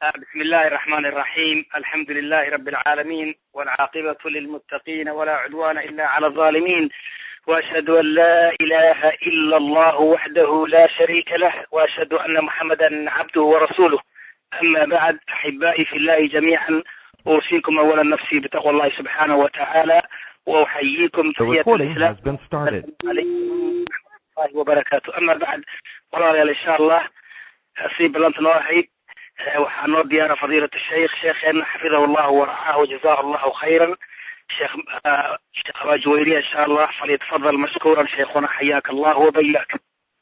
بسم الله الرحمن الرحيم الحمد لله رب العالمين والعاقبة للمتقين ولا عدوان إلا على الظالمين وأشهد أن لا إله إلا الله وحده لا شريك له وأشهد أن محمدا عبده ورسوله أما بعد أحبائي في الله جميعا أوصيكم أولا نفسي بتقوى الله سبحانه وتعالى وأحييكم The تحية recording الإسلام has been started. عليكم ورحمة الله وبركاته أما بعد walaalayaal insha allah sii balanta noo ahayd eh, waxaa noo diyaara fadiilat sheikh sheekheena xafidahu llahu waracaahu wajazahu allahu khayran sheekh ah, sheekh abaa juwayriya insha allah falyatafadal mashkuuran sheikhuna xayaaka allah wabayaak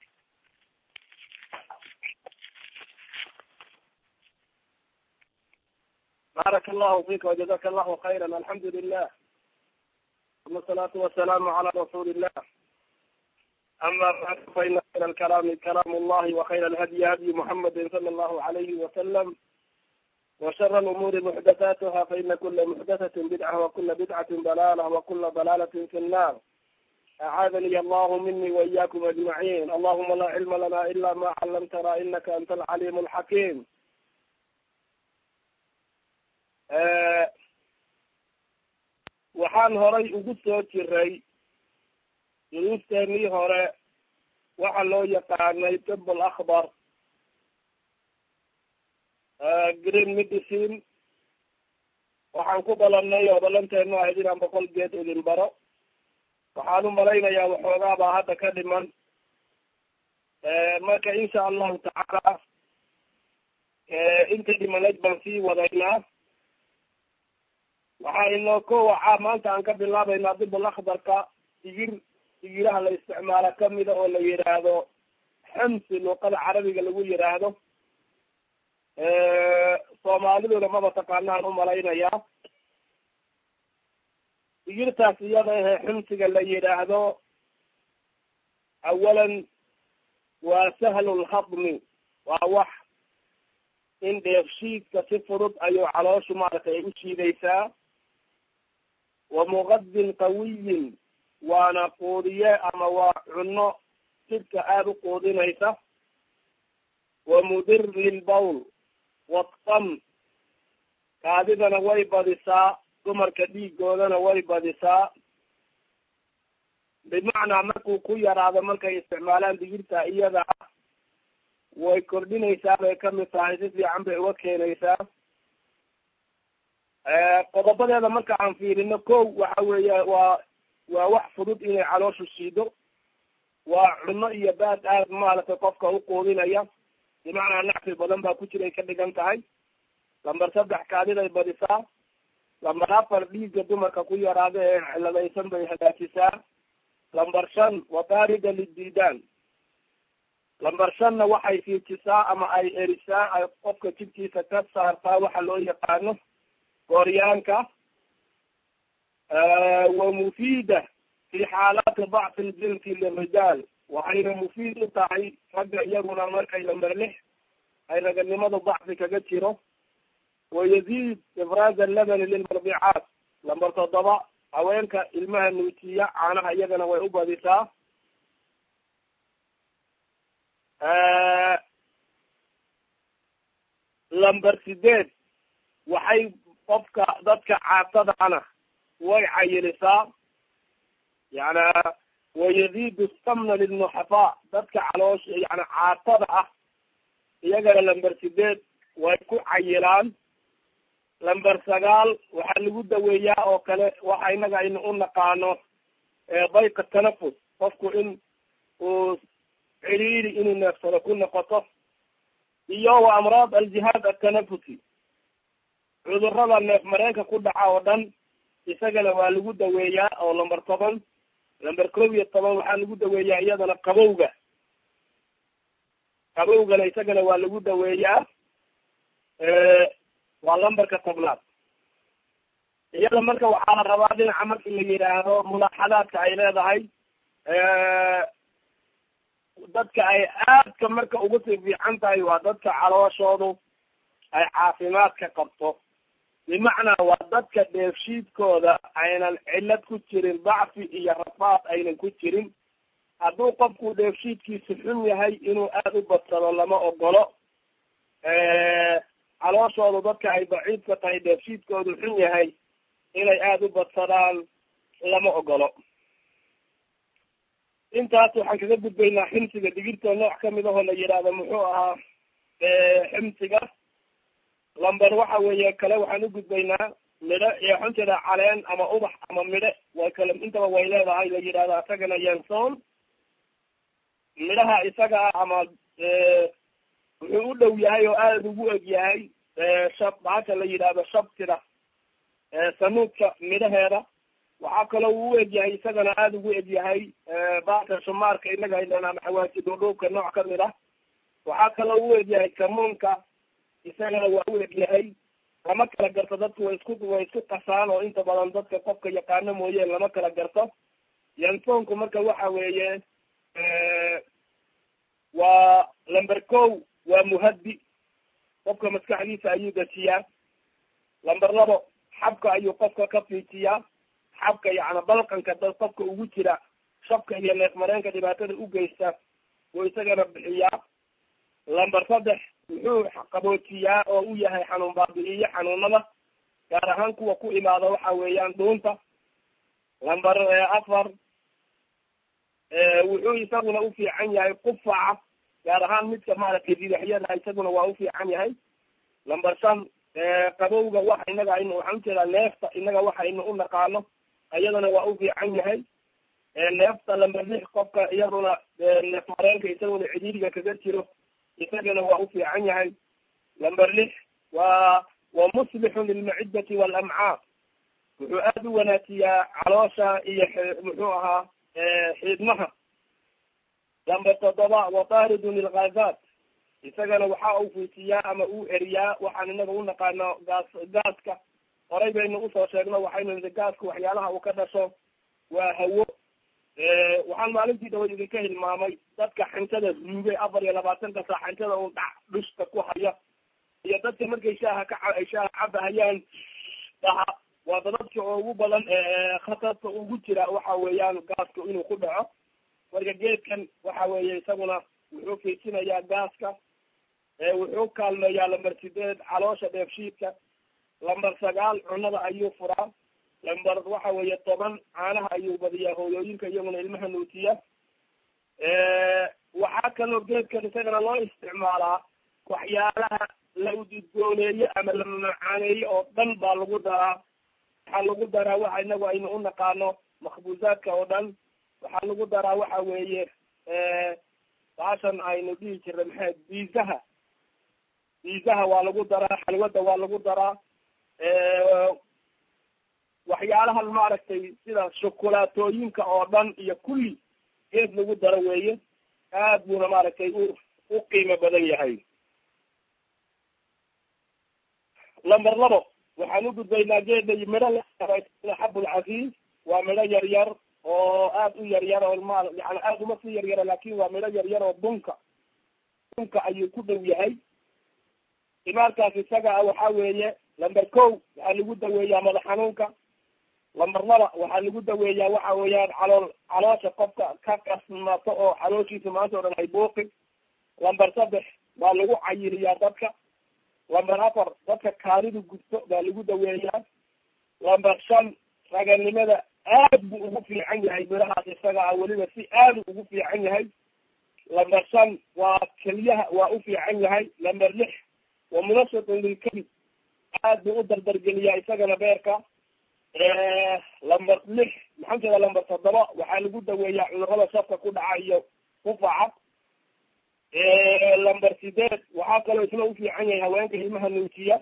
بارك الله فيك وجزاك الله خيرا الحمد لله ثم الصلاة والسلام على رسول الله أما بعد فإن خير الكلام كلام الله وخير الهدي هدي محمد صلى الله عليه وسلم وشر الأمور محدثاتها فإن كل محدثة بدعة وكل بدعة ضلالة وكل ضلالة في النار أعاذني الله مني وإياكم أجمعين اللهم لا علم لنا إلا ما علمتنا إنك أنت العليم الحكيم Eh, waxaan horay ugu soo jiray duruufteenii hore waxa loo yaqaanay tib alakbar green medicine waxaan ku balanay oo balanteenu ahayd inaan boqol geed idin baro waxaan u malaynayaa waxoogaa baa hadda ka dhiman marka insha allahu tacaala inta dhimanayd baan sii wadaynaa waxaa inoo ko wacaa maanta aan ka bilaabaynaa dibul akhbarka digir digiraha la isticmaalo kamida oo la yidhaahdo xamsi luuqada carabiga lagu yidhaahdo soomaaliduna maba taqaanaan umalaynayaa digirtaas iyada ahe xumsiga la yidhaahdo awalan waa sahlu lhadmi waa wax in dheefshiidka si fudud ayuu calooshu maaragtay ay u shiidaysaa wa muqadin qawiyin waana quudiye ama waa cunno jidhka aada u quudinaysa wa mudir lilbawl wadqam kaadidana way badisaa dumarka dhiigoodana way badisaa bimacnaa markuu ku yaraado markay isticmaalaan digirta iyada ah way kordhinaysaa bay kamid tahay si fiican bay uga keenaysaa qodobadeeda marka aan fiirino ko waxa weeya waa waa wax fudud inay calooshu shiido waa cunno iyo baad aad maaragtay qofka u quudinaya bimacnaa nacfi badan baa ku jiray ka dhigan tahay lamber saddex kaadiday badisaa lamber afar dhiigga dumarka ku yaraada ee ciladaysan bay hagaajisaa lamber shan wataarida lidiidaan lamber shanna waxay fiijisaa ama ay erisaa ay qofka jidkiisa ka saartaa waxa loo yaqaano gooryaanka wa mufiida fi xaalaati dacfi ljinsi lirijaal waxayna mufiid u tahay ragga iyaguna markay lamber lix ay raganimada dacfi kaga jiro wayaziid ifraaz allabani lilmardicaat lamber toddoba haweenka ilmaha nuujiya caanaha iyagana way u badisaa lamber sideed waxay qofka dadka caatadana way cayilisaa yana wayaziidu stamna lilnuxafaa dadka caloosh yani caatada ah iyagana lamber sideed way ku cayilaan lamber sagaal waxaa lagu daweeyaa oo kale waxa inaga aynu u naqaano dayqa tanafus qofku in uu ciriiri inuu neefsado ku noqoto iyo wa amraad aljihaad atanafusi cudurada neef mareenka ku dhaca oo dhan isagana waa lagu daweeyaa oo lamber toban lamber kow iyo toban waxaa lagu daweeyaa iyadana qabowga qabowgana isagana waa lagu daweeyaa waa lamberka tobnaad iyada marka waxaa la rabaa dhinaca marki la yidhaahdo mulaaxadaadka ay leedahay dadka ay aadka marka ugu sii fiican tahay waa dadka calooshoodu ay caafimaadka qabto bimacnaa waa dadka dheefshiidkooda aynan cillad ku jirin dacfi iyo rafaad aynan ku jirin hadduu qofku dheefshiidkiisu xun yahay inuu aada u badsado lama ogolo calooshoodu dadka ay daciifka tahay dheefshiidkoodu xun yahay inay aada u badsadaan lama ogolo intaas waxaan kaga gudbaynaa ximsiga digirta nooc kamid ahoo la yidhaahdo muxuu ahaa ximsiga lamber waxa weeye kale waxaan u gudbaynaa midho iyo xunteeda caleen ama ubax ama midho way kale intaba way leedahay la yidhahdo isagana yanson midhaha isaga ah ama wuxuu u dhow yahay oo aada ugu eg yahay shab baasha la yidhaahdo shabtida sanuudka midhaheeda waxaa kaloo uu u eg yahay isagana aada ugu eg yahay baasha shumaarka inaga haydaan ama xawaasi dhuudhuubka nooc kamid ah waxaa kaloo u eg yahay kamuunka isagana waa u eg yahay lama kala garto dadku way isku way isku qasaan oo inta badan dadka qofka yaqaano mooye lama kala garto yansoonku marka waxa weeye waa lamber ko waa muhaddi qofka maskaxdiisa ayuu dejiyaa lamber labo xabka ayuu qofka ka fiijiyaa xabka yacni balqanka dad qofka ugu jira shabka iyo neef mareenka dhibaatada u geysta wuu isagana bixiyaa lamber saddex wuxuu qaboojiyaa oo u yahay xanuun baabi'iyo xanuunada gaar ahaan kuwa ku imaada waxa weeyaan dhuunta lamber afar wuxuu isaguna u fiican yahay qufaca gaar ahaan midka maaragtay didaxyada isaguna waa u fiican yahay lamber shan qabowga waxa inaga aynu waxaan ujeedaa neefta inaga waxaynu u naqaano iyadana waa u fiican yahay neefta lamber lix qofka iyaduna neef mareenka isaguna cidhiiriga kaga jiro isagana waa u fiican yahay lamber lix waa wa muslixun lilmaciddati waalamcaa wuxuu aada u wanaajiyaa caloosha iyo muxuu ahaa xiidmaha lamber toddoba wataaridun lilgaazaat isagana waxa uu fiijiyaa ama uu eriyaa waxaan inaga u naqaano gaas gaaska horay baynu usoo sheegno waxaynu nidi gaaska waxyaalaha uu ka dhasho waa hawo waxaan maalintii dhawayd idinka hilmaamay dadka xantada ruugay afar iyo labaatanka saa xantada uu dhac dhushka ku haya iyo dadka markay shaaha ka ay shaaha cabahayaan dhaha waa dadadka ugu badan khatarta ugu jira waxa weeyaan gaaska inuu ku dhaco marka geedkan waxa weeye isaguna wuxuu fiijinayaa gaaska wuxuu kaalmeeyaa lamber sideed caloosha dheefshiidka lamber sagaal cunada ayuu furaa lamber waxa weeye toban caanaha ayuu badiyaa hooyooyinka iyaguna ilmaha nuutiya waxaa kaloo geedkan isagana loo isticmaalaa waxyaalaha la ududgooneeye ama la mamacaaneeye oo dhan baa lagu daraa waxaa lagu daraa waxa inagu aynu u naqaano makbuuzaadka oo dhan waxaa lagu daraa waxa weeye baashan aynu dhihi jirnay maxay biisaha biisaha waa lagu daraa xalwada waa lagu daraa waxyaalahan maaragtay sida shokolaatooyinka oo dhan iyo kulli geed lagu daro weeye aad buuna maaragtay u u qiimo badan yahay lamber labo waxaan u gudbaynaa geeda midho xabulcafiis waa midho yar yar oo aad u yar yar oo ma yani aad uma sii yaryara laakin waa midho yar yar oo bunka bunka ayuu ku dhow yahay imaarkaas isaga ah waxa weeye lamber ko waxaa lagu daweeyaa madax xanuunka lamber laba waxaa lagu daweeyaa waxa weeyaan calool caloosha qofka ka kasmato oo calooshiisa maanta o dhan ay buuqi lamber saddex baa lagu cayiliyaa dadka lamber afar dadka kaalidu gubto baa lagu daweeyaa lamber shan raganimada aad buu ugu fiican yahay midhahaas isaga ah weliba si aadu ugu fiican yahay lamber shan waa keliyaha waa u fiican yahay lamber lix wa munashatun lilkabid aad buu u dardargeliyaa isagana beerka lamber lix maxaan jeeda lamber toddoba waxaa lagu daweeyaa cudurada shafka ku dhaca iyo kufaca lamber sideed waxaa kaloo isna u fiican yahay haweenka ilmaha nuujiya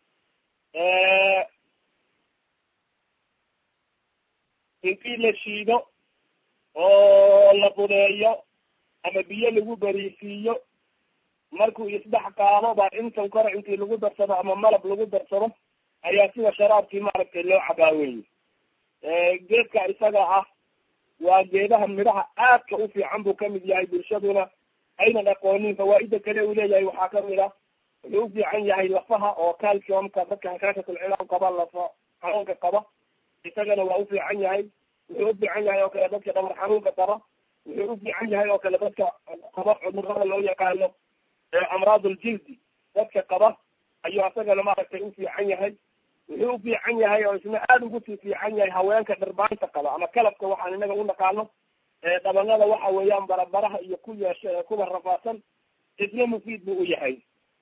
intii la shiido oo la budeeyo ama biyo lagu beriisiiyo markuu isdhex qaado baa intan kore intii lagu darsado ama malab lagu darsado ayaa sida sharaabkii maaragtay loo cabaaweyey geedka isaga ah waa geedaha midhaha aadka u fiican buu kamid yahay bulshaduna aynan aqoonin fawaaida kale uu leeyahay waxaa kamid ah wuxuu u fiican yahay lafaha oo calciumka dadka hakaashatulcilaam qaba lafa xanuunka qaba isagana waa u fiican yahay wuxuu u fiican yahay oo kale dadka dhabar xanuunka qaba wuxuu u fiican yahay oo kale dadka qaba cudurada loo yaqaano amraad uljildi dadka qaba ayuu asagana maaragtay u fiican yahay wuxuu u fiican yahay oo isna aada ugu sii fiican yahay haweenka dhirbaanta qaba ama kalabka waxaan inaga u naqaano dhabanada waxa weeyaan barabaraha iyo ku yeesha ee kuwa rafaadsan isna mufiid buu u yahay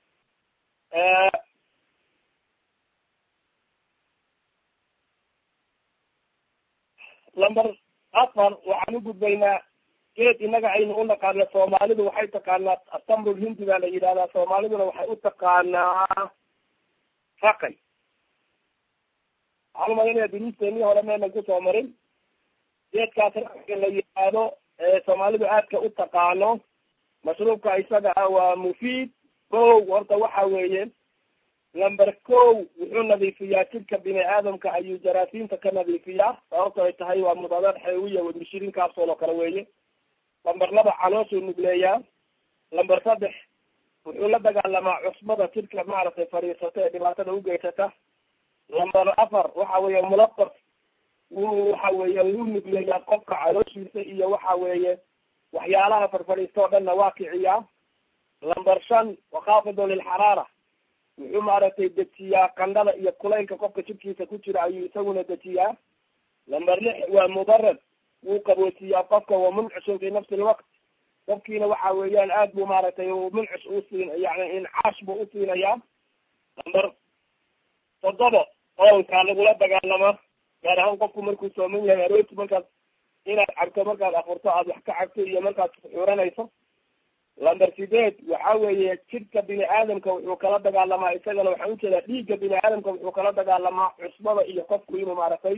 lamber afar waxaan u gudbaynaa geed inaga aynu u naqaano soomaalidu waxay taqaanaa atamrul hindi baa la yidhahdaa soomaaliduna waxay u taqaanaa raqay waxaan umadanaya diriisteenii hore maynan kusoo marin geedkaas raqayga la yidhaahdo soomaalidu aadka u taqaano mashruubka isaga ah waa mufiid kow horta waxa weeye number kow wuxuu nadiifiyaa jidhka bini aadamka ayuu jaraasiinta ka nadiifiyaa sababto ay tahay waa mudadaad xeewiya wadmishirin kaasoo kale weeye lamber laba calooshuu nugleeyaa lamber saddex wuxuu la dagaalamaa cusbada jidhka maaragtay fadhiisata ee dhibaatada ugeysata lamber afar waxa weeye mulaqaf wuu waxa weeye wuu nugleeyaa qofka calooshiisa iyo waxa weeye waxyaalaha farfadhiista oo dhanna waa kiciyaa lamber shan wakaafidu lilxaraara wuxuu maaragtay dejiyaa qandhada iyo kulaylka qofka jidhkiisa ku jira ayuu isaguna dejiyaa lamber lix waa mudarad wuu qaboojiyaa qofka wa muncushun fi nafsi lwaqt qofkiina waxa weeyaan aad buu maaragtay muncush usiin yani incaash buu usiinayaa lamber toddoba oonkaa lagula dagaalama gaar ahaan qofku markuu sooman yahay arooti markaad inaad cabto markaad afurto aad wax ka cabto iyo markaad xuranayso lamber sideed waxa weeye jidhka bini aadamka wuxuu kala dagaalamaa isagana waxaan ujeedaa dhiigga bini aadamka wuxuu kala dagaalamaa cusbada iyo qofku inuu maaragtay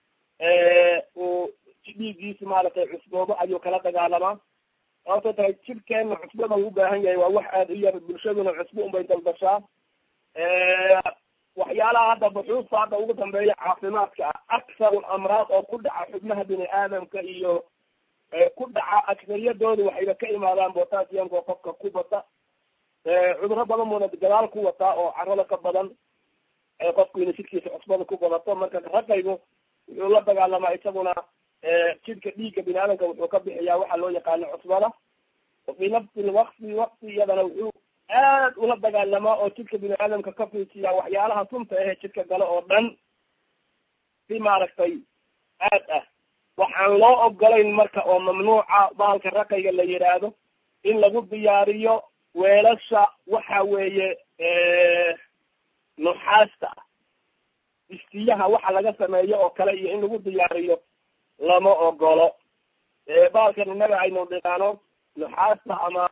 uu dhiiggiisa maaragtay cusboobo ayuu kala dagaalamaa sababto tahay jidhkeena cusbada u ubaahan yahay waa wax aada u yar bulshaduna cusbo unbay dalbashaa waxyaalaha hadda buxuusta hadda ugu dambeeya caafimaadka ah aksaru amraad oo ku dhaca xubnaha bini aadamka iyo ku dhaca aksariyadooda waxayba ka imaadaan botaasiyanka oo qofka ku bata cuduro badan buuna gadaal ku wataa oo carada ka badan qofku ina jidhkiisa cusbada ku badato marka raqaygu wuxuu la dagaalamaa isaguna jidhka dhiigga bini aadamka wuxuu ka bixiyaa waxa loo yaqaano cusbada fi nafsi lwaqti waqti iyadana wuxuu aad ula dagaalamaa oo jidhka bini aadamka ka fiijiyaa waxyaalaha sunta ahee jidhka gale oo dhan si maaragtay aad ah waxaan loo ogolayn marka oo mamnuuca baalka raqayga la yidhaahdo in lagu diyaariyo weelasha waxa weeye nuxaasta ah istiyaha waxa laga sameeyo oo kale iyo in lagu diyaariyo lama ogolo baalkan innaga aynu dhiqaano nuxaasta ama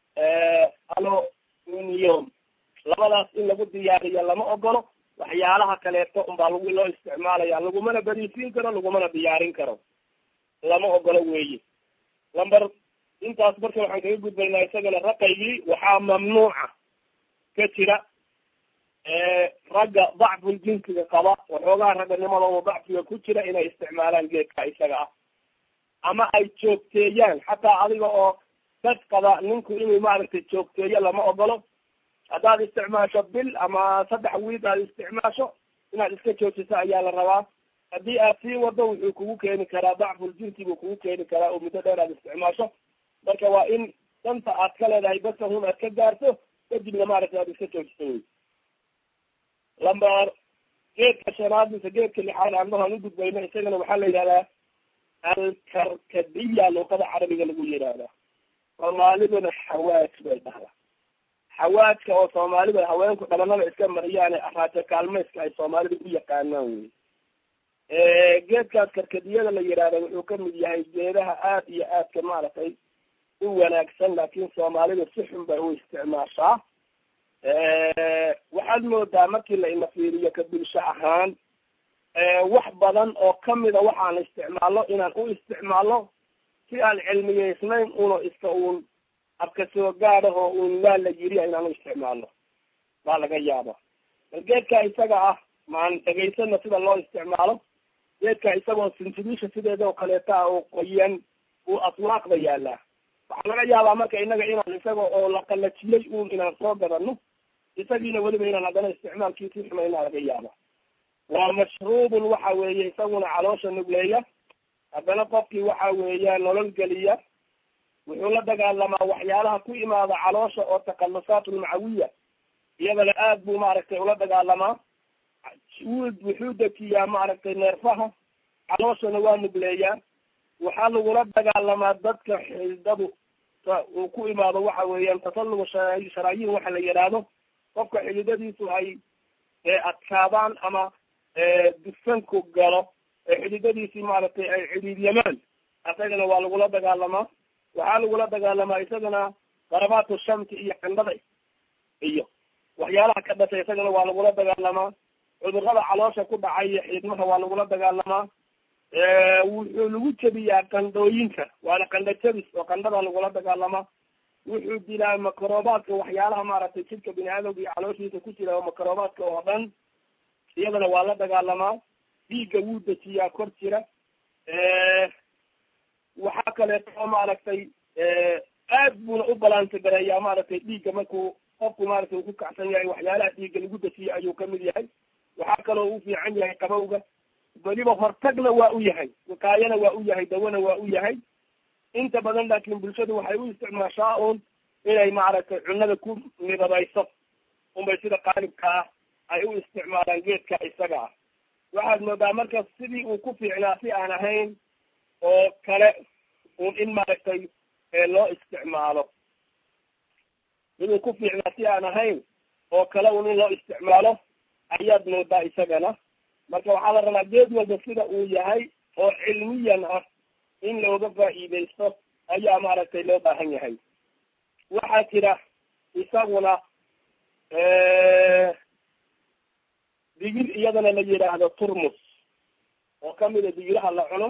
aluminium labadaas in lagu diyaariyo lama ogolo waxyaalaha kaleeto unbaa lagu loo isticmaalaya lagumana beriisiin karo lagumana diyaarin karo lama ogolo weeye lamber intaas marka waxaan kaga gudbaynaa isagana raqaygii waxaa mamnuuca ka jira ragga dacful jinsiga qaba waxoogaha ragganimadooda dacfiga ku jira inay isticmaalaan geedka isaga ah ama ay joogteeyaan xataa adiga oo dad qaba ninku inuu maaragtay joogteeyo lama ogolo haddaad isticmaasho bil ama saddex wiid aad isticmaasho inaad iska joojiso ayaa la rabaa haddii aad sii wado wuxuu kugu keeni karaa dacful jinsi buu kugu keeni karaa oo muddo dheer aad isticmaasho marka waa in danta aad ka leedahay basahun aad ka gaarto kadibna maaragtay aad iska joojiso wey lamber geedka shanaad mise geedka lixaad aanmahaan ugudbayno isagana waxaa la yidhahdaa alkarkadiya luqada carabiga lagu yidhaahdaa soomaaliduna xawaaj bay dhahdaa xawaajka oo soomaalida haweenku dhabanada iska mariyaane araajo kaalmayska ay soomaalida u yaqaanaan wey geedkaas karkadiyada la yidhaahda wuxuu kamid yahay geedaha aad iyo aadka maaragtay u wanaagsan laakin soomaalida si xun bay u isticmaashaa waxaad moodaa markii la ina fiiriyo ka bulsho ahaan wax badan oo kamida waxaan isticmaalno inaan u isticmaalno si aan cilmiyeysnayn uno iska uun abka soo gaadahoo uun waa la yiri inaan u isticmaalno baa laga yaaba bal geedka isaga ah maan dhegaysana sida loo isticmaalo geedka isagoo sintibiisha sideeda oo kaleeta ah oo qoyan uu aswaaqda yaalaa waxaa laga yaabaa marka inaga inaan isaga oo la qalajiyey uun inaan soo gadano isagiina weliba inaan haddana isticmaalkiisii xumaynaa laga yaaba waa mashruubun waxa weeye isaguna caloosha nugleeya haddana qofkii waxa weeya nolol geliya wuxuu la dagaalamaa waxyaalaha ku imaada caloosha oo takhalusaat ulmacawiya iyadana aad buu maaragtay ula dagaalamaa wuxuu dejiyaa maaragtay neerfaha calooshana waa nugleeyaa waxaa lagula dagaalamaa dadka xididadu uu ku imaado waxa weeyaan tasalluga sharaayin waxa la yidhaahdo qofka xididadiisu ay adkaadaan ama dufanku galo ee xididadiisii maaragtay ay cidhiidyamaan isagana waa lagula dagaalamaa waxaa lagula dagaalamaa isagana darabaatu shamki iyo qindhada iyo waxyaalaha ka dhashay isagana waa lagula dagaalamaa cudurrada caloosha ku dhacay iyo xiidmaha waa lagula dagaalamaa wuxuu lagu jebiyaa qandhooyinka waana qandho jebis oo qandhada lagula dagaalamaa wuxuu dilaa makrobaadka waxyaalaha maaragtay jidka bini aadamka iyo calooshiisa ku jira oo makrobaadka oo dhan iyadana waa la dagaalamaa dhiigga wuu dejiyaa kor jira waxaa kaleeto maaragtay aad buuna u balaanta gareeyaa maaragtay dhiigga markuu qofku maaragtay uu ku kacsan yahay waxyaalaha dhiigga lagu dejiya ayuu kamid yahay waxaa kaloo u fiican yahay qabowga weliba hortagna waa u yahay wakaayana waa u yahay dawana waa u yahay inta badan laakin bulshadu waxay u isticmaashaa un inay maaragtay cunada ku midadayso unbay sida qaalibka ah ay u isticmaalaan geedka isaga ah waxaad moodaa marka sidii uu ku fiicnaa si aan ahayn oo kale un in maaragtay loo isticmaalo siduu ku fiicnaa si aan ahayn oo kale un in loo isticmaalo ayaad moodaa isagana marka waxaa la rabaa geed walba sida uu yahay oo cilmiyan ah in looga faa'iidaysto ayaa maaragtay loo baahan yahay waxaa jira isaguna digir iyadana la yidhaahdo turmus oo kamida digiraha la cuno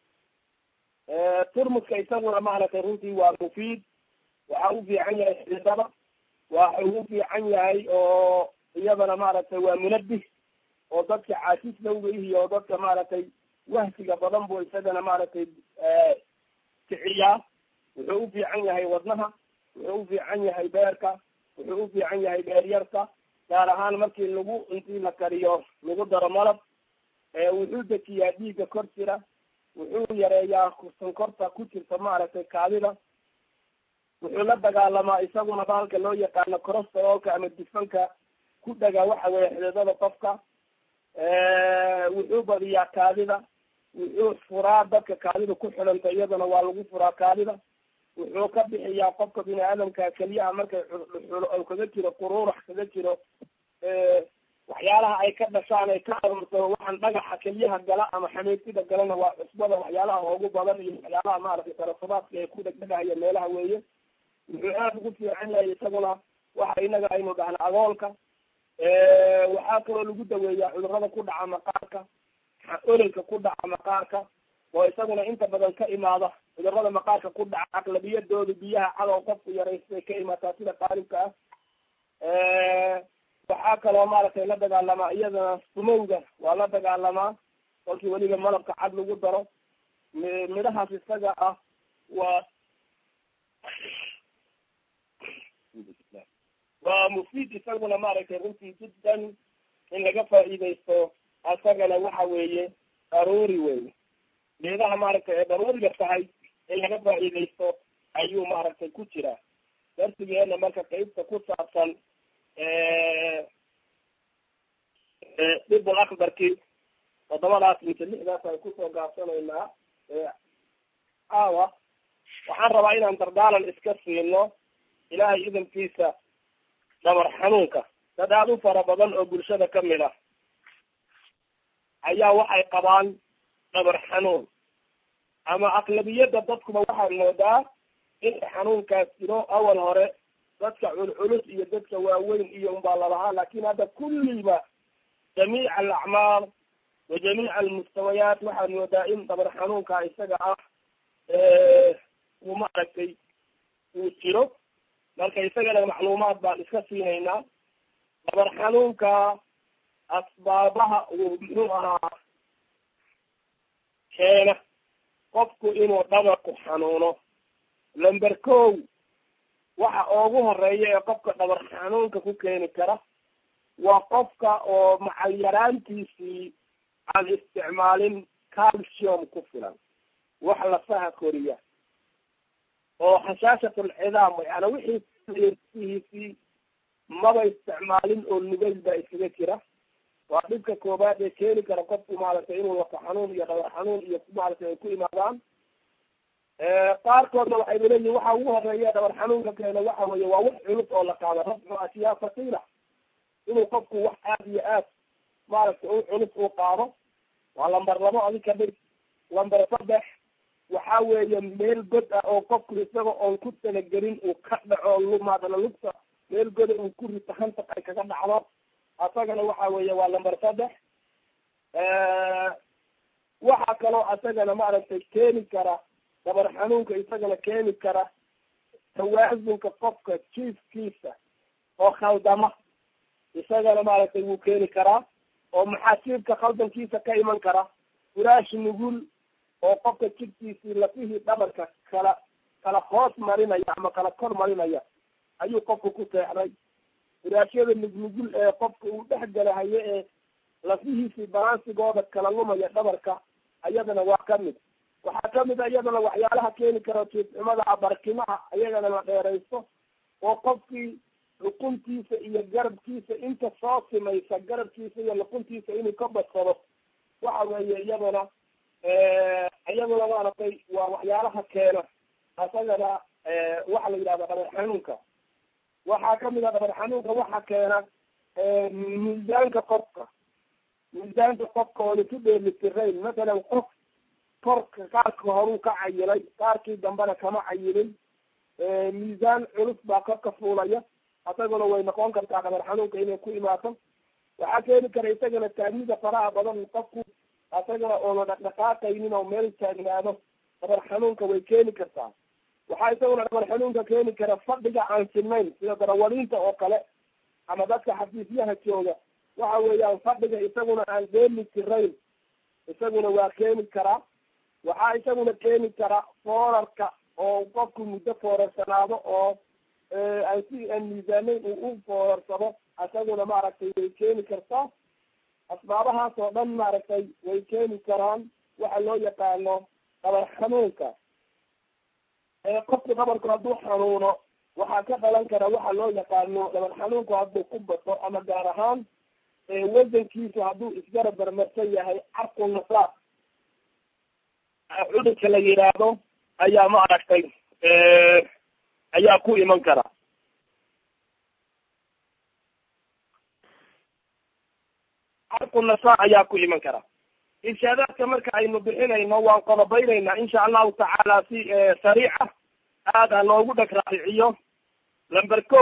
turmuska isaguna maaragtay runtii waa mufiid waxa u fiican yahay xididada waxa ugu fiican yahay oo iyadana maaragtay waa munabih oo dadka caajis lowga iyo dadka maaragtay wahsiga badan buu isagana maaragtay kiciyaa wuxuu u fiican yahay wadnaha wuxuu u fiican yahay beerka wuxuu u fiican yahay beeryarka gaar ahaan markii lagu intii la kariyo lagu daro malab wuxuu dejiyaa dhiigga kor jira wuxuu yareeyaa sankorta ku jirta maaragtay kaadida wuxuu la dagaalamaa isaguna bahalka loo yaqaano corosterolka ama dufanka ku dhaga waxa weeye xididada qofka wuxuu badiyaa kaadida wuxuu furaa dadka kaadida ku xidhanta iyadana waa lagu furaa kaadida wuxuu ka bixiyaa qofka bini aadamka keliyaha markay xulo kaga jiro quruurax kaga jiro waxyaalaha ay ka dhashaan ay ka aruurto waxaan dhagaxa keliyaha gala ama xameetida galana waa cusbada waxyaalaha ugu badan iyo waxyaalaha maaragtay tarafudaadka ee ku dhegdhegahaya meelaha weeye wuxuu aada ugu fiican yahay isaguna waxa inaga aynu dhahna agoolka waxaa kaloo lagu daweeyaa cudurada ku dhaca maqaarka ololka ku dhaca maqaarka oo isaguna inta badan ka imaada cudurada maqaarka ku dhaca aqlabiyadooda biyaha cadow qofku yaraystay ka imaataa sida qaalibka ah waxaa kaloo maaragtay la dagaalamaa iyadana sumowga waa la dagaalamaa kolkii weliba malabka cad lagu daro midhahaas isaga ah waa waa mufiid isaguna maaragtay runtii jiddan in laga faa'iidaysto asagana waxa weeye daruuri wey geedaha maaragtay ee daruuriga tahay in laga faa'iidaysto ayuu maaragtay ku jiraa darsigeena marka qeybta ku saabsan dhibul akbarki toddobadaas mise lixdaas ay kusoo gaabsanaynaa caawa waxaan rabaa inaan dardaalan iska siino ilaahay idankiisa dhabar xanuunka dad aada u fara badan oo bulshada kamid ah ayaa waxay qabaan dhabar xanuun ama aqlabiyadda dadkuba waxaad moodaa in xanuunkaas jiro awal hore dadka culculus iyo dadka waaweyn iyo unbaa lalahaa lakin hadda kulliba jamiic alacmaal wa jamiic almustawayaat waxaad moodaa in dhabar xanuunka isaga ah uu maaragtay uu jiro marka isagana macluumaad baan iska siinaynaa dhabar xanuunka asbaabaha uu muxuu ahaa keena qofku inuu dhabarku xanuuno lamber kow waxa ugu horeeya ee qofka dhabar xanuunka ku keeni kara waa qofka oo macal yaraantiisii aan isticmaalin calcium ku filan wax lafaha koriya oo xashaashat alcidaam yani wixii maba isticmaalin oo nugayl baa iskaga jira waa dhibka koobaad ee keeni kara qofku maaragtay inuu wata xanuun iyo dhabar xanuun iyo maaragtay ay ku imaadaan qaarkoodna waxay leeyihin waxa ugu horeeya dhabar xanuunka keena waxa weeye waa wax culus oo la qaado rafcu ashiyaa faqiila inuu qofku wax aad iyo aad maaragtay u culus uu qaado waa lamber labo adi ka dhig lamber saddex waxa weeye meel god ah oo qofku isaga oon ku talagelin uu ka dhaco lumaadana lugta meel goda uu ku rito hantaq ay kaga dhacdo asagana waxa weeye waa lamber saddex waxa kaloo asagana maaragtay keeni kara dabar xanuunka isagana keeni kara tawaasunka qofka jiifkiisa oo khaldama isagana maaragtay wuu keeni karaa oo maxaasiibka khaldankiisa ka iman kara furaash nugul oo qofka jidkiisii lafihii dhabarka kala kala hoos marinaya ama kala kor marinaya ayuu qofka ku seexday furaashyada nugnugul ee qofka uu dhex galahayo ee lafihiisii balansigooda kala lumaya dhabarka ayadana waa kamid waxaa kamid a iyadana waxyaalaha keeni kara jiifcumada barkimaha ayagana la dheeraysto oo qofkii luquntiisa iyo garabkiisa inta soo simaysa garabkiisa iyo luquntiisa inuu ka badsado waxa weeye iyadana iyaduna maaragtay waa waxyaalaha keena asagana waxa la yidhahda dhabar xanuunka waxaa kamid a dhabar xanuunka waxa keena miisaanka qofka miisaanka qofka oona ku dheelitirayn masalan qof korka qaarka horuu ka cayilay qaarkii dambena kama cayilin miisaan culus baa korka fuulaya asaguna way noqon kartaa dhabar xanuunka inay ku imaato waxaa keeni kara isagana taagmida faraha badan qofku asagana oona dhaqdhaqaaqaynin oo meel taagnaado dhabar xanuunka way keeni kartaa waxaa isaguna dhabar xanuunka keeni kara fadhiga aan sinayn sida darawaliinta oo kale ama dadka xafiisyaha jooga waxa weeyaan fadhiga isaguna aan dheeli tirayn isaguna waa keeni karaa waxaa isaguna keeni kara foorarka oo qofku muddo foorarsanaado oo aan si aan miisaanayn uu u foorarsado isaguna maaragtay way keeni kartaa asbaabahaas oo dhan maaragtay way keeni karaan waxa loo yaqaano dhabar xanuunka qofku dhabarku hadduu xanuuno waxaa ka dhalan kara waxa loo yaqaano dhabar xanuunku hadduu ku bato ama gaar ahaan wasankiisu hadduu isgarab barmarsan yahay carku nasaab cudurka la yidhaahdo ayaa maaragtay ayaa ku iman kara carku nasaa ayaa ku iman kara irshaadaadka marka aynu bixinayno waan qodobaynaynaa insha allahu tacaala si sariica aad ha loogu dheg raariciyo lamber ko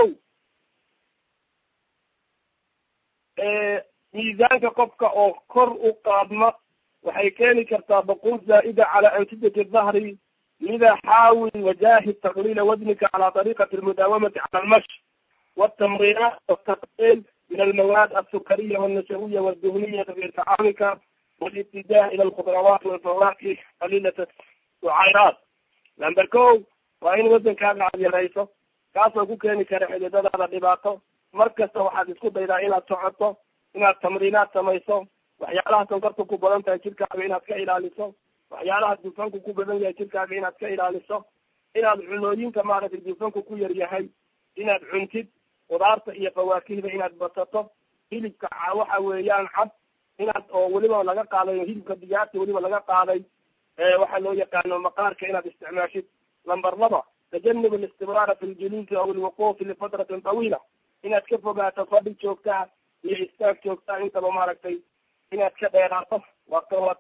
miisaanka qofka oo kor u qaadma waxay keeni kartaa baqul zaa'ida cala ansidati dahri lida xaawil wajahid taqliila wadnika cala طariqati almudaawamati cala almash wاtamrinat wاtaqil min almawaad alsukariya wالnasawiya wاlduhniya fi tacaamika wاlibtidaa ila alkhudrawaat walfawaki qaliilat sucayraat lamber ko waa in wasankaaga aad yarayso kaasoo ku keeni kara xididadaada dhibaato mar kasta waxaad isku daydaa inaad socoto inaad tamriinaad samayso waxyaalaha sonkorta ku badan tahay jirkaaga inaad ka ilaaliso waxyaalaha dufanku ku badan yahay jirkaaga inaad ka ilaaliso inaad cunooyinka maaragtay dufanku ku yar yahay inaad cuntid khudaarta iyo fawaakihda inaad basato hilibka waxa weeyaan cad inaad oo weliba laga qaaday hilibka digaagta weliba laga qaaday waxaa loo yaqaano maqaarka inaad isticmaashid lamber laba tajanub alistibraara fi ljuluusi aw alwuquufi lifatratin tawiila inaad ka fogaato fadhi joogtaa iyo istaag joogtaa intaba maaragtay inaad ka dheeraato waa kawaad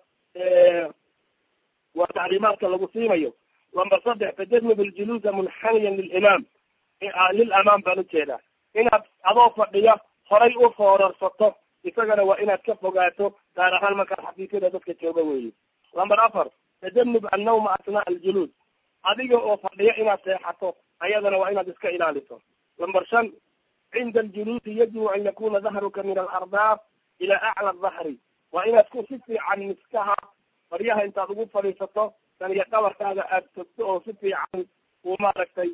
waa taxriimaadka lagu siinayo lamber saddex tajanub aljuluusa munxaniyan lilimaam lilamaam baan ujeedaa inaad adoo fadhiya horay u foorarsato isagana waa inaad ka fogaato gaar ahaan markaa xafiisyada dadka jooga weeye lamber afar tajanub annawma asnaa aljuluus adiga oo fadhiya inaad seexato ayadana waa inaad iska ilaaliso lamber shan cinda aljuluusi yajibu an yakuna dahruka min alardaaf ila acla dahri waa inaad ku si fiican miskaha faryaha intaad ugu fadhiisato tan iyo dhabarkaaga aad togto oo si fiican uu maaragtay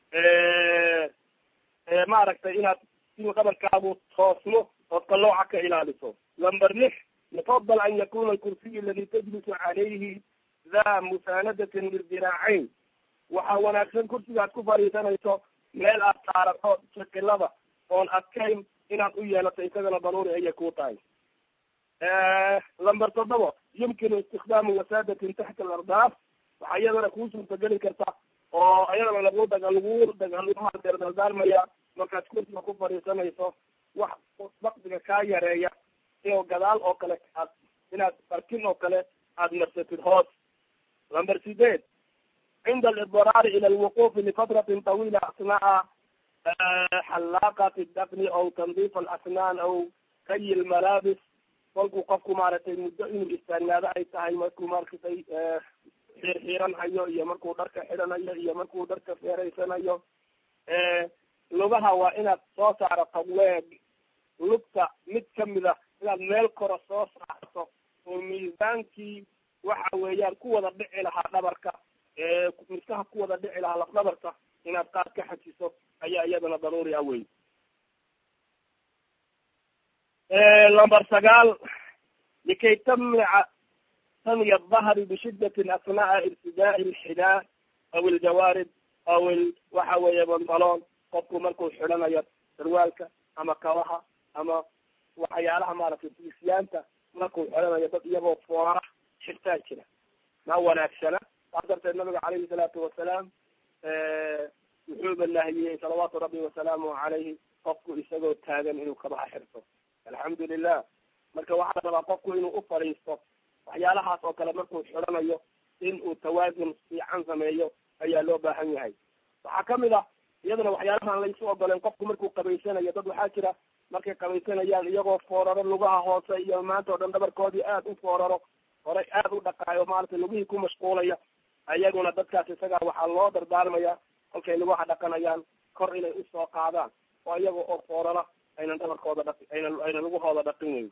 maaragtay inaad inuu dhabarkaagu toosmo ood qalooca ka ilaaliso lamber lix yufadal an yakuna alkursiy aladi tajlisu calayhi da musaanadatin lildiraacayn waxaa wanaagsan kursiga aad ku fadhiisanayso meel aad saarato shakilada oon adkayn inaad u yeelato isagana daruuri ayay ku tahay lamber toddoba yumkinu istikdaamu wasaadatin taxta alardaaf waxaa iyadana kuu suurtageli karta oo iyadana lagu daga lagu daga laguhadeer dardaarmaya markaad kursiga ku fadhiisanayso wax bakdiga kaa yareeya iyo gadaal oo kale aad inaad barkin oo kale aad marsatid hoos lamber sideed cinda alidiraari ila alwuqufi lifatratin tawila asnaa xalaaqati dafni aw tandiif alasnaan aw kayi lmalaabis kolkuu qofku maaragtay muddo inuu istaagnaado ay tahay markuu maaragtay xiirxiiran hayo iyo markuu dharka xidhanayo iyo markuu dharka feeraysanayo lugaha waa inaad soo saarato weeg lugta mid kamid a inaad meel kora soo saarto oo miisaankii waxa weeyaan ku wada dhici lahaa dhabarka miskaha ku wada dhici lahaa lafdhabarka inaad qaad ka xajiso ayaa iyadana daruuri ah wey lamber sagaal likay tamnica tamiya dahri bishidatin asnaaa irtidaai lxidaa aw iljawaarib aw il waxa weeye bantaloon qofku markuu xidhanayo sarwaalka ama kabaha ama waxyaalaha maaragtay fiisyaanta markuu xidhanayo dad iyagoo foora xirtaa jira ma wanaagsana saas darteed nabiga calayhi salaatu wasalaam wuxuuba nahiyey salawaatu rabbi wasalaamuhu calayhi qofku isagoo taagan inuu kabaha xirto alxamdu lilah marka waxaa la rabaa qofku inuu u fadhiisto waxyaalahaas oo kale markuu xidhanayo in uu tawaasun fiican sameeyo ayaa loo baahan yahay waxaa kamid ah iyadana waxyaalahaan laysu ogoleen qofku markuu qabaysanayo dad waxaa jira markay qabaysanayaan iyagoo fooraro lugaha hoose iyo maanta o dhan dhabarkoodii aad u fooraro horay aad u dhaqaayo maaragtay lugihii ku mashquulaya ayaguna dadkaas isagaa waxaa loo dardaarmaya kolkay lugaha dhaqanayaan kor inay usoo qaadaan oo iyaga oo foorara aynan dhabarkooda dhaqi aynan aynan lugahooda dhaqin weyn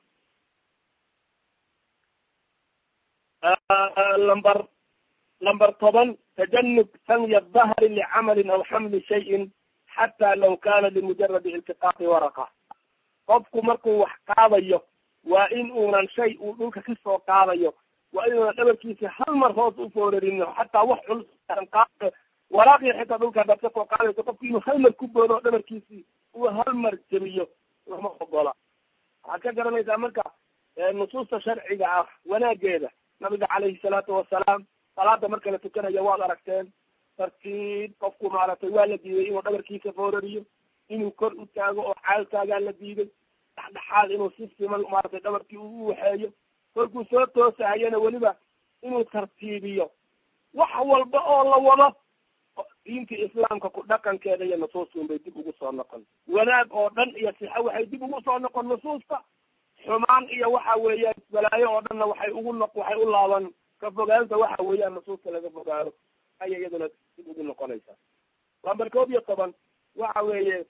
lamber lamber toban tajanub sanya dahri licamalin aw xamli shayin xataa law kana limujaradi iltiqaaqi waraqa qofku markuu wax qaadayo waa in uunan shay uu dhulka kasoo qaadayo waa inuunan dhabarkiisa hal mar hoos u foorarin xataa wax culus qaad waraaqii xitaa dhulka dad kasoo qaadayso qofku inuu hal mar ku boodo oo dhabarkiisii uu hal mar jebiyo lama ogola waxaad ka garanaysaa marka nusuusta sharciga ah wanaageeda nabiga calayhi salaatu wasalaam salaada marka la tukanayo waad aragteen tartiib qofku maaragtay waa la diiday inuu dhabarkiisa foorariyo inuu kor u taago oo caal taagaa la diiday dhexdhexaad inuu si siman maaragtay dhabarkii u waxeeyo kolkuu soo toosahayana weliba inuu tartiibiyo wax walba oo la wado diinta islaamka ku dhaqankeeda iyo nusuustuun bay dib ugu soo noqon wanaag oo dhan iyo sixa waxay dib ugu soo noqon nusuusta xumaan iyo waxa weeyaan balaayo oo dhanna waxay ugu noq waxay u laaban ka fogaanta waxa weeyaan nusuusta laga fogaado ayay iyaduna dib ugu noqonaysaa lamber koob iyo toban waxa weeye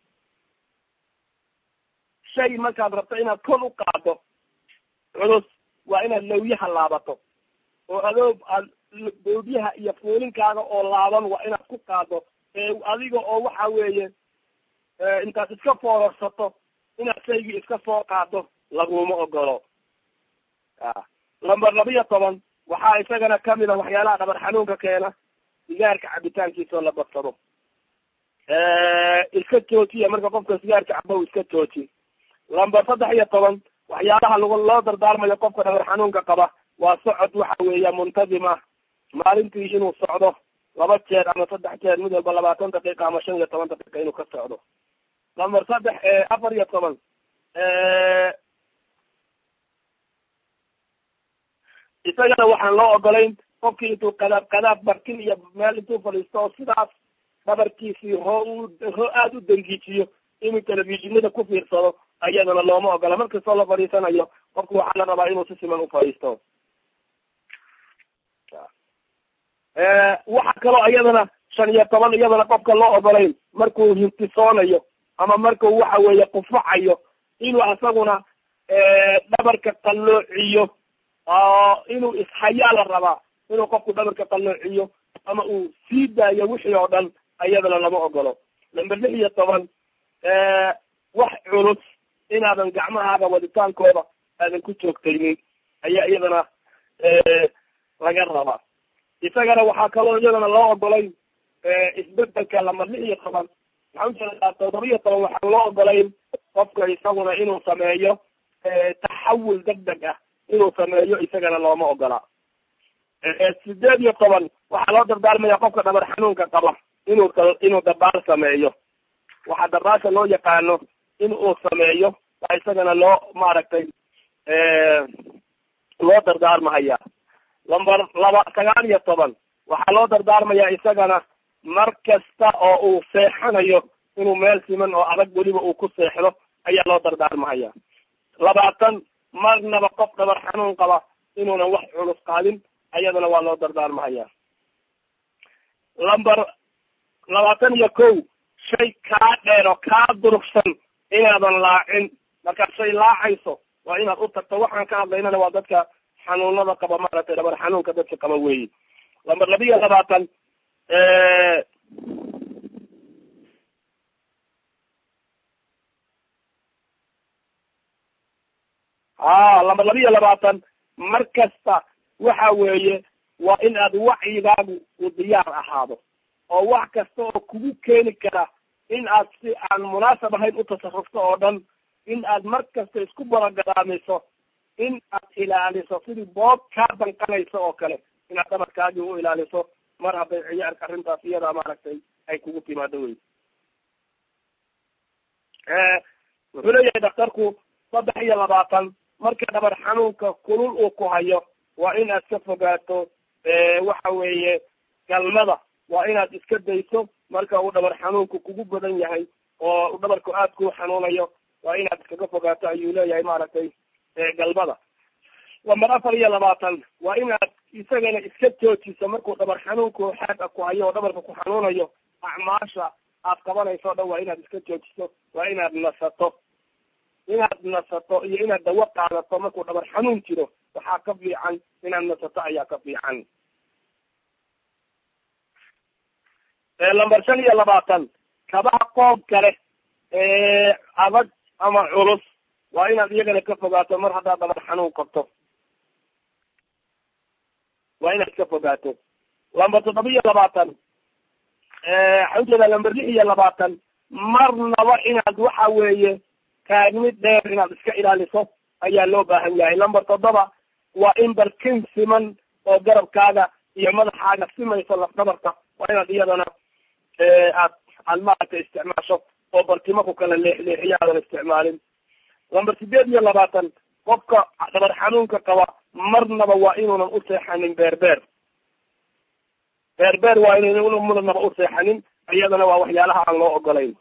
shay markaad rabto inaad kor u qaado culus waa inaad lawyaha laabato oo adoo aad boodyaha iyo fuulinkaaga oo laaban waa inaad ku qaado ee adiga oo waxa weeye intaad iska foorarsato inaad shaygii iska soo qaado laguma ogolo a lamber laba-iyo toban waxaa isagana kamid a waxyaalaha dhabar xanuunka keena sigaarka cabitaankiisa oo la badsado iska joojiya marka qofka sigaarka cabo iska jooji lamber saddex iyo toban waxyaalaha lag loo dardaarmayo qofka dhabar xanuunka qaba waa socod waxa weeya muntazima maalintii inuu socdo laba jeer ama saddex jeer mid walba labaatan daqiiqa ama shan iyo toban daqiiqa inuu ka socdo lamber saddex afar iyo toban isagana waxaan loo ogolayn qofkii intuu qadaab qadaab barkin iyo meel intuu fadhiisto oo sidaas dhabarkiisii hoo hoo aada u dangiijiyo inuu telefishinada ku fiirsado ayadana looma ogola markastoo la fadhiisanayo qofku waxaa la rabaa inuu si siman ufadhiisto waxa kaloo iyadana shan iyo toban iyadana qofka loo ogolayn markuu hintisoonayo ama markuu waxa weeye qufacayo inuu asaguna dhabarka qalloociyo oo inuu ishayaa la rabaa inuu qofku dhabarka qalloociyo ama uu sii daayo wixii oo dhan iyadana lama ogolo number lix iyo toban wax culus inaadan gacmahaaga waditaankooda aadan ku joogtaynin ayaa iyadana laga rabaa isagana waxaa kaloo iyadana loo ogolay isbedelka lama lix iyo toban maxaa ujeedaa toddobiyo toban waxaan loo ogolayn qofka isaguna inuu sameeyo taxawul deg deg ah inuu sameeyo isagana looma ogola sideed iyo toban waxaa loo dardaarmaya qofka dhabar xanuunka qaba inuu inuu dabaal sameeyo waxaa dabaasha loo yaqaano in uu sameeyo waa isagana loo maaragtay loo dardaarmahaya lamber laba sagaal iyo toban waxaa loo dardaarmaya isagana mar kasta oo uu seexanayo inuu meel siman oo adag weliba uu ku seexdo ayaa loo dardaarmahaya labaatan marnaba qof dhabar xanuun qaba inuunan wax culus qaadin ayadana waa loo dardaarmahaya lamber labaatan iyo kow shay kaa dheer oo kaa durugsan inaadan laacin markaad shay laacayso waa inaad u tagto waxaan ka hadlaynana waa dadka xanuunada qaba maaragtay dhabar xanuunka dadka qaba weyi lamber labiyo labaatan ha lamber labiyo labaatan mar kasta waxa weeye waa in aad wacyigaagu uu diyaar ahaado oo wax kasta oo kugu keeni kara in aad si aan munaasab ahayn u tasarufto oo dhan in aad mar kasta isku balagaraamiso in aad ilaaliso sidii boob kaa danqanayso oo kale inaad dhabarkaagii u ilaaliso mar hadday ciyaarka arrintaas iyadaa maaragtay ay kugu timaado wey wuxuu leeyahay daktarku saddex iyo labaatan marka dhabar xanuunka kulul uu ku hayo waa in aad ka fogaato waxa weeye galmada waa inaad iska dayso marka uu dhabar xanuunku kugu badan yahay oo dhabarku aad kuu xanuunayo waa inaad iskaga fogaato ayuu leeyahay maaragtay galmada lamber afar iyo labaatan waa inaad isagana iska joojiso markuu dhabar xanuunku xaaga ku hayo oo dhabarka ku xanuunayo acmaasha aad qabanayso o dhan waa inaad iska joojiso waa inaad nasato inaad nasato iyo inaad dawo qaadato markuu dhabar xanuun jiro waxaa ka fiican inaad nasato ayaa ka fiican lamber shan iyo labaatan kabaha qoob kale adag ama culus waa inaad iyagana ka fogaato mar haddaad dhabar xanuun qabto waa inaad ka fogaato lamber toddoba iyo labaatan waxaa ujeedaa lamber lix iyo labaatan marnaba inaad waxa weeye taagmid dheer inaad iska ilaaliso ayaa loo baahan yahay lamber toddoba waa in barkin siman oo garabkaaga iyo madaxaaga simayso lafdabarka waa inaad iyadana aad aad maaragtay isticmaasho oo bartimo ku kala leexleexiyo aadan isticmaalin lamber sideed iyo labaatan qofka dhabar xanuunka qaba marnaba waa inuunan u seexanin beerbeer beerbeer waa inuunan marnaba u seexanin iyadana waa waxyaalaha aan loo ogolayn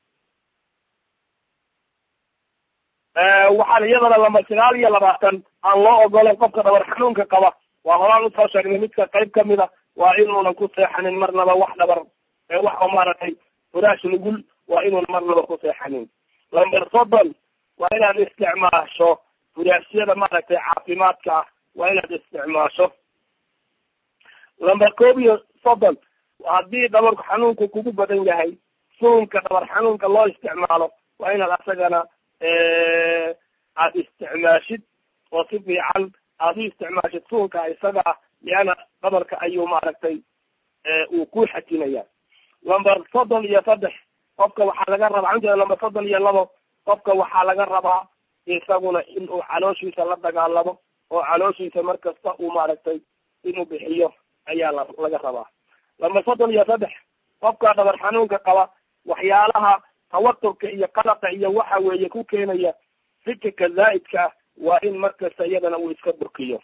waxaan iyadana lamber sagaal iyo labaatan aan loo ogolayn qofka dhabar xanuunka qaba waa horaan usoo sheegnay midka qayb kamida waa inuunan ku seexanin marnaba wax dhabar wax oo maaragtay furaash nugul waa inuunan marnaba ku seexanin lamber soddon waa inaad isticmaasho furaashyada maaragtay caafimaadka ah waa inaad isticmaasho lamber koob iyo soddon haddii dhabar xanuunku kugu badan yahay suunka dhabar xanuunka loo isticmaalo waa inaad asagana aad isticmaashid oo si fiican aad u isticmaashid suunka isaga ah liana dhabarka ayuu maaragtay uu ku xajinaya lamber soddon iyo saddex qofka waxaa laga rabaa anjeeda lamber soddon iyo labo qofka waxaa laga rabaa isaguna inuu calooshiisa la dagaalamo oo calooshiisa mar kasta uu maaragtay inuu bixiyo ayaa la laga rabaa lamber soddon iyo saddex qofka dhabar xanuunka qaba waxyaalaha tawaturka iyo qalaqa iyo waxa weeye ku keenaya fikirka zaa'idka ah waa in markasta iyadana uu iska burkiyo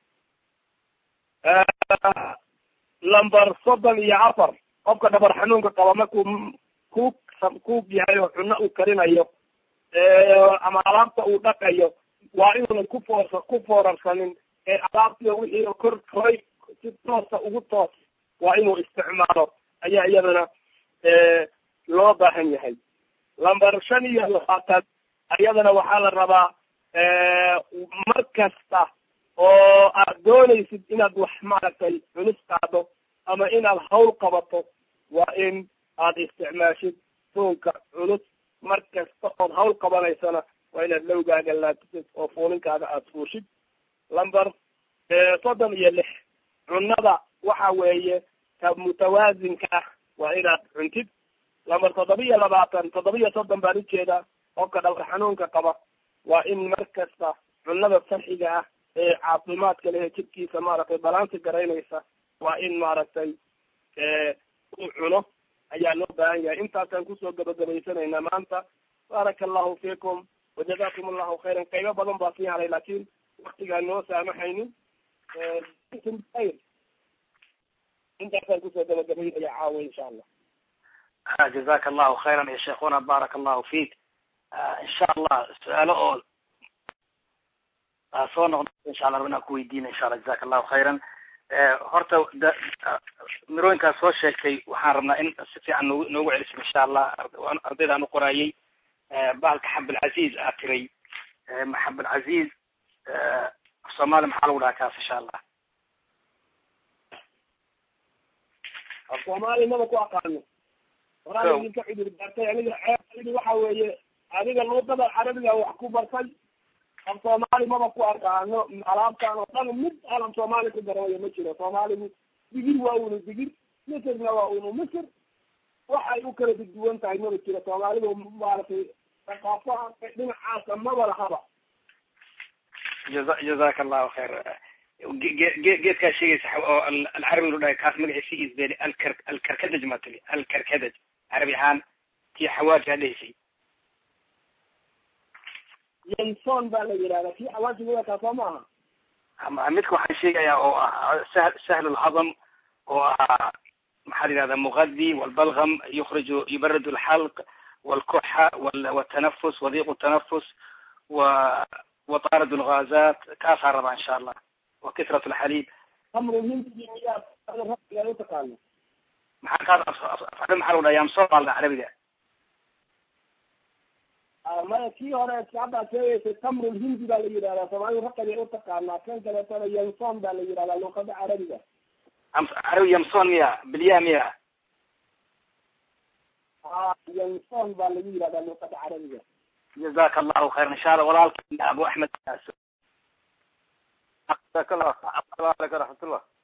lamber soddon iyo afar qofka dhabar xanuunka qaba markuu ku ku yahay oo cuno uu karinayo ama alaabta uu dhaqayo waa inuunan ku foors ku foorarsanin ee alaabtii wixii kor koray si toosa ugu toos waa inuu isticmaalo ayaa iyadana loo baahan yahay lamber shan iyo labaatan iyadana waxaa la rabaa mar kasta oo aad doonaysid inaad wax maaragtay culus qaado ama inaad hawl qabato waa in aad isticmaashid suunka culus mar kasta ood hawl qabanaysana waa inaad lowgaaga laatisid oo fuulinkaaga aad fuushid lamber soddon iyo lix cunada waxa weeye ka mutawaasinka ah waa inaad cuntid lambar toddobiya labaatan toddobiya soddon baan ujeedaa qofka dhabar xanuunka qaba waa in mar kasta cunada saxiga ah ee caafimaadka lehe jidkiisa maaragtay balansi garaynaysa waa in maaragtay uu cuno ayaa loo baahan yahay intaasaan kusoo gabagabaysanaynaa maanta baaraka allahu fiikum wajazakum allahu khayran qaybo badan baa sii haray laakin waktigaan noo saamaxaynin ayr intaasaan kusoo gabagabaynaya caawa insha allah jazaka allahu khayran ya sheekuna baaraka allahu fiik insha allah su-aalo oo soo noqdo insha allah rabinaan kuweydiina insha allah jazaka allahu khayran horta mirooyinkaas soo sheegtay waxaan rabnaa in si fiican noogu noogu celiso insha allah ardaydaan uqoraayay bahalka xabilcaziz aad tiray xabilcaziz soomaali maxaa lagu dhahaa kaas insha allah af soomaali maba ku aqaano horaa idinka cudur daartay aniga ceebtaydi waxa weeye adiga luuqada carabiga wax ku bartay af soomaali maba ku aqaano alaabtaan oo dhan mid aan af soomaali ku garanayo ma jiro soomaaligu digir waa unu digir misirna waa unu misir waxay u kala duduwan tahay maba jiro soomaalidu maaragtay thaqaafaha dhinacaasa maba lahaba jaza jazaka allahu khayr ge geedkaa sheegaysa oo alcarabi lu dhahay kaas magaciisi isbeli alkar alkarkadaj maa tili alkarkadaj carabi ahaan tii xawaaji hadhaysay yanson baa la yidhahdaa kii xawaajiga wakaa soo maaha ama midka waxaan sheegayaa oo ah sahl sahl lhadam oo ah maxaa la yihahda muqadi walbalgam yukriju yubarad alxalq walkuxa waltanafus wadiq tanafus wa watarad lgazat kaasaa rabaa insha allah wa kisrat lxalib amru hindi miyaa rabiga utaqaano maxaa kaas afcada maxaa lagu dhaha yamson baa la dhaha carabiga maya kii hore haddaa sheegaysay tamru lhindi baa la yidhahdaa soomaalidu raqabay utaqaanaa kan kaleetana yanson baa la yidhahdaa luqada carabiga carabi yamson miya bilya miya a yanson baa lagu yidhahdaa luqada carabiga jazaka allahu khayran insha allah walaalka abu axmed جزاك الله السلام عليكم ورحمة الله